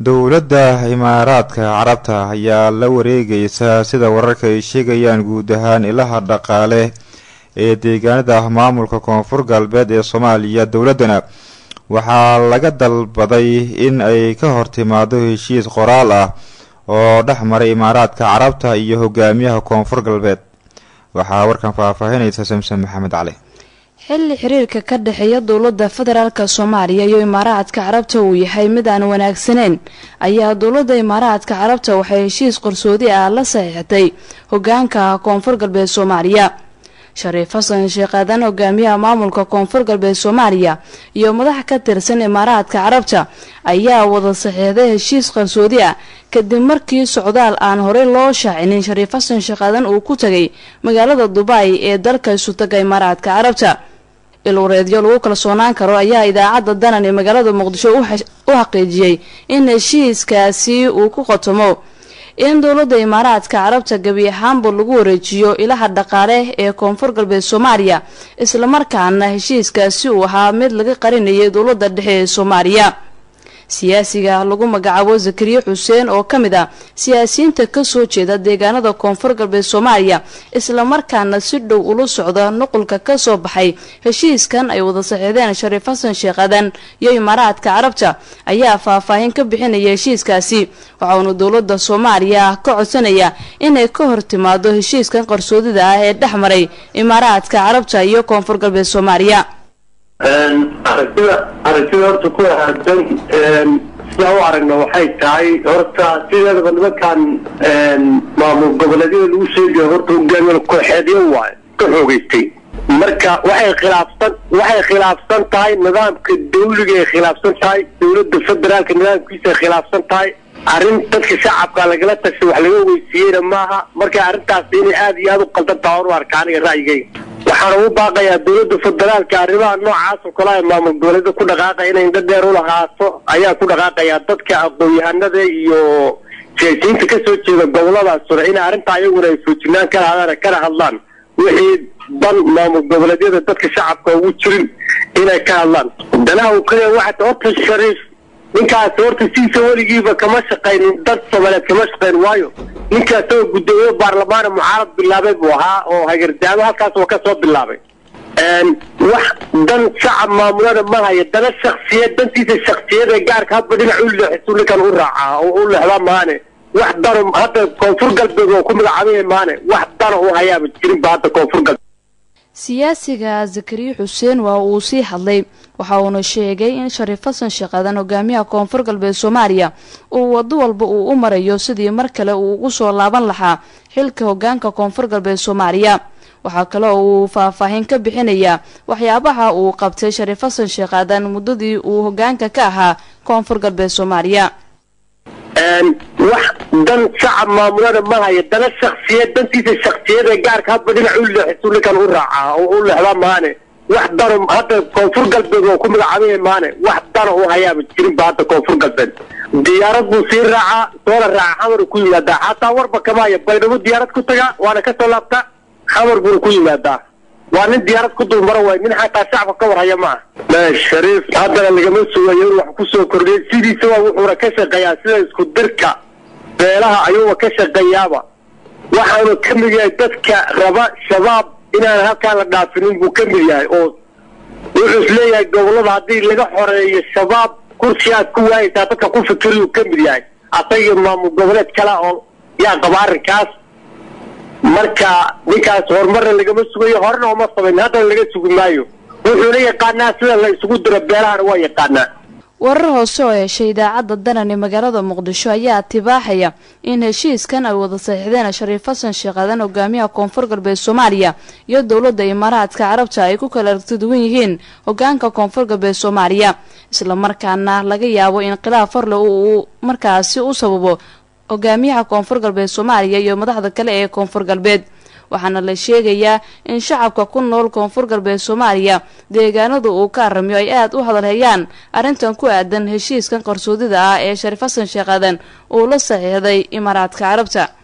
dowladda imaaraadka carabta ayaa la wareegaysa sida wararka ay sheegayaan guud ahaan ilaha dhaqaale ee deegaanada maamulka koonfur galbeed ee soomaaliya dowladdana waxaa laga dalbaday in ay ka hortimaado heshiis qoraal ah oo dhex maray imaaraadka carabta iyo hogaamiyaha koonfur galbeed waxaa warkan faahfaahinaysa samsen maxamed cali xilli xiriirka ka dhexeeya dowladda federaalka soomaaliya iyo imaaraadka carabta uu yahay mid aan wanaagsaneyn ayaa dowladda imaaraadka carabta waxay heshiis qarsoodi ah la saxiixatay hogaanka koonfur galbeed soomaaliya shariif xasan sheekh aadan hogaamiyaha maamulka koonfur galbeed soomaaliya iyo madax ka tirsan imaaraadka carabta ayaa wada saxiixday heshiis qarsoodi ah kadib markii socdaal aan horey loo shaacinin shariif xasan sheekh aadan uu ku tagay magaalada dubai ee dalka isutaga imaaraadka carabta ilwareedyo lagu kalsoonaan karo ayaa idaacadda danan ee magaalada muqdisho u xaqiijiyey in heshiiskaasi uu ku qotomo in dowladda imaaraadka carabta gebi ahaanba lagu wareejiyo ilaha dhaqaale ee koonfur galbeed soomaaliya islamarkaana heshiiskaasi uu ahaa mid laga qarinayay dowladda dhexe ee soomaaliya siyaasiga lagu magacaabo zakariya xuseen oo ka mid ah siyaasiyiinta kasoo jeeda deegaanada koonfur galbeed soomaaliya islamarkaana si dhow ula socda nuqulka kasoo baxay heshiiskan ay wada saxiixdeen shariif xasan sheekh adan iyo imaaraadka carabta ayaa faahfaahin ka bixinaya heshiiskaasi waxauna dowladda soomaaliya ka codsanaya inay ka hor timaado heshiiskan qarsoodida ah ee dhex maray imaaraadka carabta iyo koonfur galbeed soomaaliya aragtida aragtida horta ku ahaadsan sidaa u aragna waxay tahay horta sideedaba nimankan maamul goboleedyada lagu sheegayo horta hogaamiye kooxeedyo waayo ka xoogeystay marka waxay khilaafsan waxay khilaafsan tahay nidaamka dawliga ay khilaafsan tahay dowladda federaalka nidaamkiisa ay khilaafsan tahay arrin dadka shacabka lagala tashay wax laga weysiiyeyna maaha marka arrintaas inay aada iyo aada u qaldan taha hor u arka aniga ra'yigayga waxaan ugu baaqayaa dowladda federaalka arrimaha noocaas oo kale ay maamul goboleeda ku dhaqaaqaya inay indho dheer u lahaato ayaa ku dhaqaaqayaa dadka aqoon-yahanada iyo siyaasiyiinta kasoo jeeda goboladaas hore in arrintaa iyaguna ay foojinaan kala hadaan kana hadlaan wixii dan maamul goboleedyada dadka shacabka ugu jirin inay ka hadlaan danaha uu kaliya waxaa horta shariif ninkaas horta siisa weligiiba kama shaqaynin dad soomaaliyeed kama shaqayn waayo ninkaas oo guddoomiye baarlamaana mucaarad bilaabay buu ahaa oo hagardaamo halkaas oo kasoo bilaabay wax dan shacab maamulada ma haya dana shaksiyad dantiisa shaksiyada gaarka hadba dhinac u leexisu ninkan u raacaa oo u leexdaa maane wax dano hadda koonfur galbeed oo ku magacaabaya maane wax dana u hayaaba jirinba hadda koonfur galbeed siyaasiga zakariya xuseen waa uu sii hadlay waxa uuna sheegay in shariif xasan sheekh aadan hogaamiyaha koonfur galbeed soomaaliya uu wado walba uu u marayo sidii mar kale uu ugu soo laaban lahaa xilka hogaanka koonfur galbeed soomaaliya waxaa kale oo uu faahfaahin ka bixinayaa waxyaabaha uu qabtay shariif xasan sheekh aadan muddadii uu hogaanka ka ahaa koonfur galbeed soomaaliya wax dan shacab maamulada ma haya dana shaksiyad dantiisa shaksiyada gaarka hadba dhinac u leexisu ninkan u raacaa oo u leexdaa maane wax dano hadda koonfur galbeed oo ku magacaabaya maane wax dana u hayaaba jirinba hadda koonfur galbeed diyaarad buu sii raacaa soola raaca xamar ku yimaadaa xataa warba kama haya baydhabo diyaarad ku tagaa waana kasoo laabtaa xamar buuna ku yimaadaa waa nin diyaarad ku dulmaro waay nin xataa shacabka ka warhaya ma ah shariif haddana lagama sugayo in wax kusoo kordhiya sidiisa waa wuxuuna ka shaqeeyaa sida isku dirka beelaha ayuuba ka shaqeeyaaba waxaanu ka mid yahay dadka raba shabaab inaan halkaan la dhaafinin buu ka mid yahay oo wuxuu isleeyahay gobolada haddii laga xoreeyo shabaab kursi aad ku waayaysaa dadka ku fikiriyuu ka mid yahay asaga maamul goboleed kale oo yaa qaba arrinkaas marka ninkaas horumarna lagama sugayo horena uma samayn haddana laga sugi maayo wuxuuna yaqaanaa sida la isugu diro beelahana waa yaqaanaa warar hoose oo heshay idaacadda danan ee magaalada muqdisho ayaa tibaaxaya in heshiiskan ay wada saxiixdeen shariif xasan sheekh aadan hogaamiyaha koonfur galbeed soomaaliya iyo dowladda imaaraadka carabta ay ku kala aragti duwan yihiin hogaanka koonfur galbeed soomaaliya islamarkaana laga yaabo in khilaaf farle uu markaasi u sababo hogaamiyaha koonfur galbeed soomaaliya iyo madaxda kale ee koonfur galbeed waxaana la sheegayaa in shacabka ku nool koonfur galbeed soomaaliya deegaanada uu ka aramiyo ay aada u hadalhayaan arrintan ku aadan heshiiskan qarsoodida ah ee shariif xasan sheekh aadan uu la saxiixday imaaraadka carabta